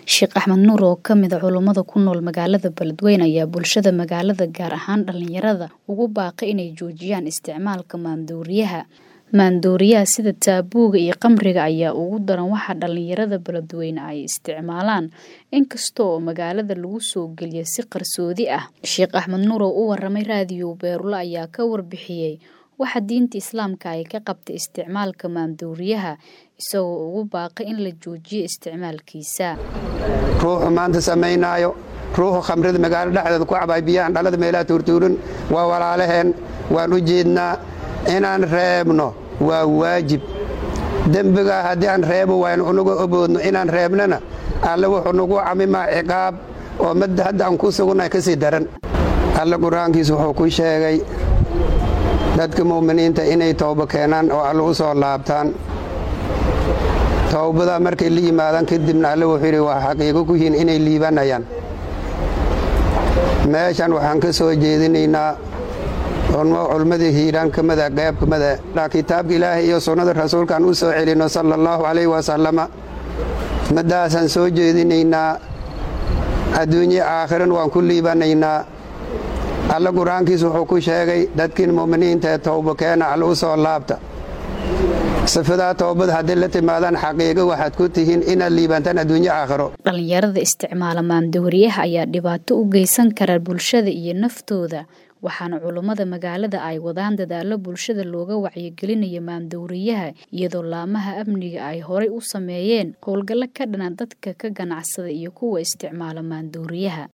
Sheekh Axmed Nuur oo ka mid ah culummada ku nool magaalada Beledweyne ayaa bulshada magaalada gaar ahaan dhalinyarada ugu baaqay inay joojiyaan isticmaalka maandooriyaha. Maandooriyaha sida taabuuga iyo khamriga ayaa ugu daran waxa dhalinyarada Beledweyne ay isticmaalaan inkasta oo magaalada lagu soo geliyo si qarsoodi ah. Sheekh Axmed Nuur oo u waramay raadiyo Beerlo ayaa ka warbixiyey waxa diinta Islaamka ay ka qabtay isticmaalka maandooriyaha isagoo ugu baaqay in la joojiyo isticmaalkiisa. ruuxu maanta samaynaayo ruuxu khamrida magaalo dhexdeeda ku cabay biyahan dhalada meelaha tuurtuurin waa walaalaheen waan u jeednaa inaan reebno waa waajib dembigaa haddii aan reebo waynu unagu oboodno inaan reebnana alle wuxuu nagu camimaa ciqaab oo madda hadda aan ku sugunnahay ka sii daran alle qur-aankiisu wuxuu ku sheegay dadka mu'miniinta inay towbo keenaan oo alle u soo laabtaan towbadaa markay la yimaadaan kadibna alle wuxuu yidhi waa xaqiiqo ku yihiin inay liibanayaan meeshan waxaan ka soo jeedinaynaa culmadii hiiraan ka mida qayb ka mida kitaabka ilaahay iyo sunnada rasuulkaan u soo celinno sala allahu calayh wasalama maddaasaan soo jeedinaynaa adduunye aakhiran waan ku liibanaynaa alle qur-aankiisu wuxuu ku sheegay dadkiin mu'miniinta ee towbo keena alle u soo laabta sifadaa toobada hadday la timaadaan xaqiiqo waxaad ku tihiin inaad liibantaan adduunye aakhiro dhalinyarada isticmaala maandooriyaha ayaa dhibaato u geysan kara bulshada iyo naftooda waxaana culummada magaalada ay wadaan dadaallo bulshada looga wacyigelinayo maandooriyaha iyadoo laamaha amniga ay horay u sameeyeen howlgallo ka dhana dadka ka ganacsada iyo kuwa isticmaala maandooriyaha